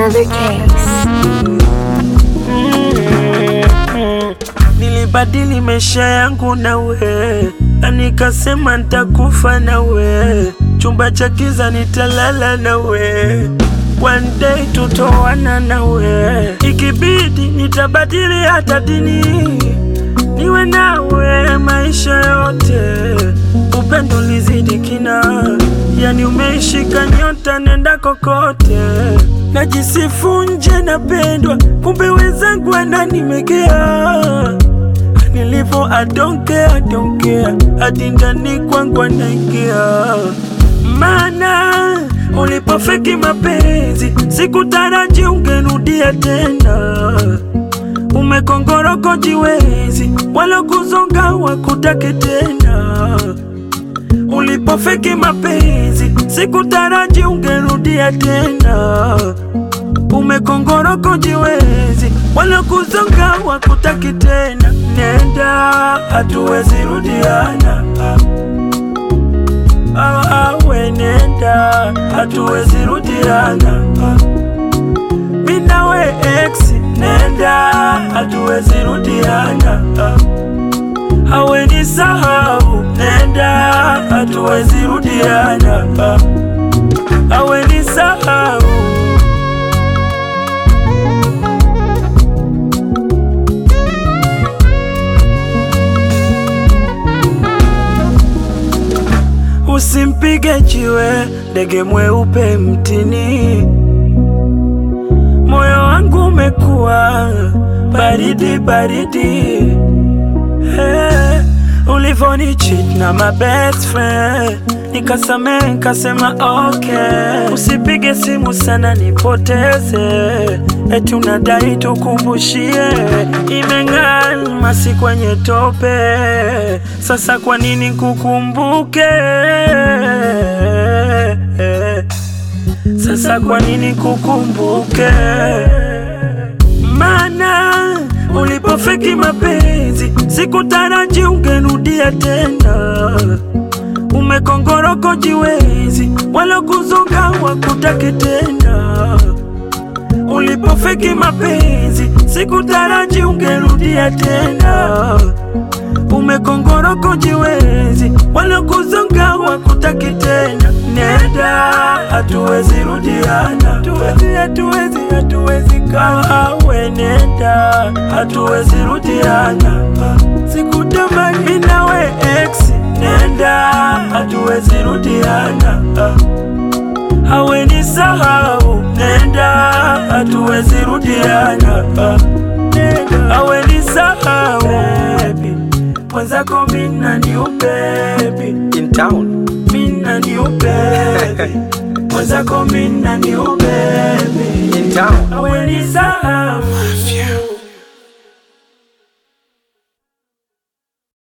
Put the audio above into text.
Another case. Nilibadili maisha yangu nawe, na nikasema nitakufa nawe, chumba cha kiza nitalala nawe, one day tutoana nawe, ikibidi nitabadili hata dini, niwe nawe maisha yote, upendo lizidi kina, yani umeishika nyota, nenda kokote najisifu nje napendwa, kumbe wenzangu wananimegea nilivo adonke adonke hadi ndani kwangu anaingia, mana ulipofeki mapenzi sikutaraji ungerudia tena, umekongoroko jiwezi wala kuzonga wakutake tena ulipofeki mapenzi sikutaraji ungerudia tena, umekongoroko jiwezi wala kuzonga wakutaki tena. Nenda, hatuwezi rudiana. Awe nenda, hatuwezi rudiana. Mimi nawe ex, nenda, hatuwezi rudiana. Awe ni sahau, nenda, hatuwezi rudiana. Awe ni sahau. Usimpige jiwe ndege mweupe mtini, moyo wangu umekuwa baridi baridi. Hey, ulivoni cheat na my best friend nikasame nikasema okay, usipige simu sana nipoteze, eti unadai tukumbushie, imeng'aa masi kwenye tope, sasa kwa nini kukumbuke? Sasa kwa nini kukumbuke? Mana ulipofeki mapenzi sikutaraji ungerudia tena, umekongoroko jiwezi wala kuzonga wakutake tena. Ulipofeki mapenzi sikutaraji ungerudia tena, umekongoroko jiwezi wala kuzonga wakutake tena. Nenda, hatuwezi rudiana, hatuwezi, hatuwezi, hatuwezi kawe. Nenda, hatuwezi rudiana, sikutamani mimi nawe ex. Nenda, hatuwezi rudiana, awe ni sahau. Nenda, hatuwezi rudiana, Nenda, awe ni sahau. Baby, mwenzako mimi na ni ubebi in town. mina ni ubebi mwenzako mina ni ubebi In town. awe ni sahau